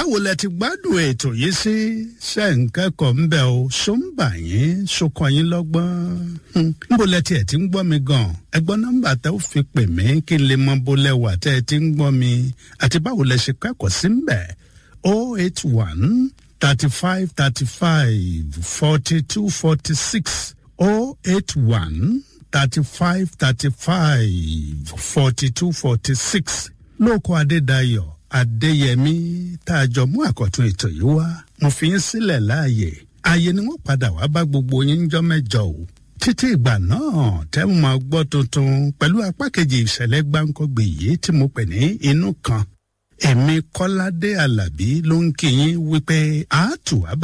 báwo lẹ ti gbádùn ètò yìí sí ṣe ń kẹ́kọ̀ọ́ ń bẹ̀ o ṣó ń bà yín ṣokọ yín lọ́gbọ́n níbo lẹ tiẹ̀ ti ń gbọ́ mi gan ẹgbọ́n nọ́mbà tẹ́ ó fi pè mí kí n lè mọ bó lẹ wà tẹ́ ẹ ti ń gbọ́ mi àti báwo lẹ ṣe kẹ́kọ̀ọ́ sí ń bẹ̀ o eight one thirty five thirty five forty two forty six o eight one thirty five thirty five forty two forty six lóko adédayọ̀ adéyẹmí tá a jọ mú àkọ́tún ètò yìí wá mo fi yín sílẹ̀ láàyè ààyè ni wọ́n padà wá bá gbogbo yín jọ́ mẹ́jọ o títí ìgbà náà tẹ́ mo máa gbọ́ tuntun pẹ̀lú apá kejì ìṣẹ̀lẹ̀ gbáǹkọ́gbè yìí tí mo pè ní inú kan èmi kọ́ládé alábí ló ń kí yín wípé àátù wá bá